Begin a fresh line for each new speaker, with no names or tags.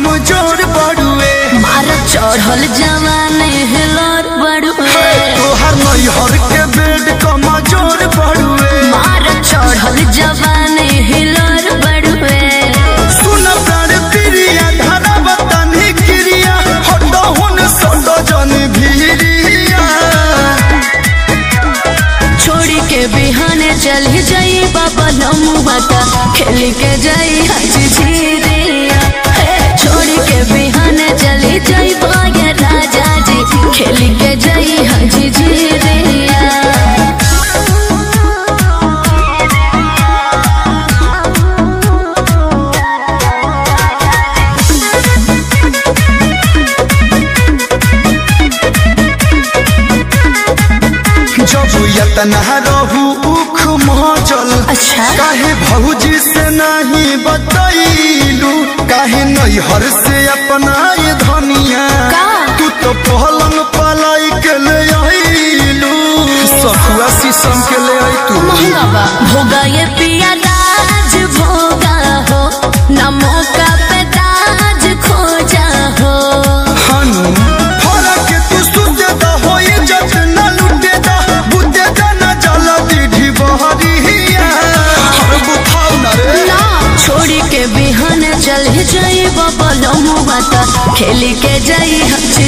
कमजोर बड़ुए
मार चढ़ल जवाने हिलर बड़ुए
तोहर नैहर के बेड कमजोर बड़ुए
मार चढ़ल जवाने हिलर बड़ुए
सुन प्राण प्रिया धरा बतानी क्रिया हटो हुन सटो जन भीरिया
छोड़ी के बिहाने चल जाई बाबा लमुआ का खेल के जाई हाजी झीरिया हे, छोड़ी के बिहाने चली जाई बागे राजा जी खेल के जाई हाजी झीरिया
जब यतना रहू उख मचल
अच्छा।
काहे भौजी से नहीं बतैलू काहे नैहर से अपना ये धनिया
का?
तू तो पहलंग पलाई के ले आईलू सखुआ शीशम के ले आई तू
महंगा बा भोगा ये पिया राज भोगा हो ना मौका पे ताज खोजा हो
हनु फरा के तू सुते दा होई जत न लुटे दा बुते दा न जला दीढ़ी बहरिया हर बुखाव न रे
ना छोड़ी के बिहान चल जाई बाबा लमुआ ता खेल के जाई हज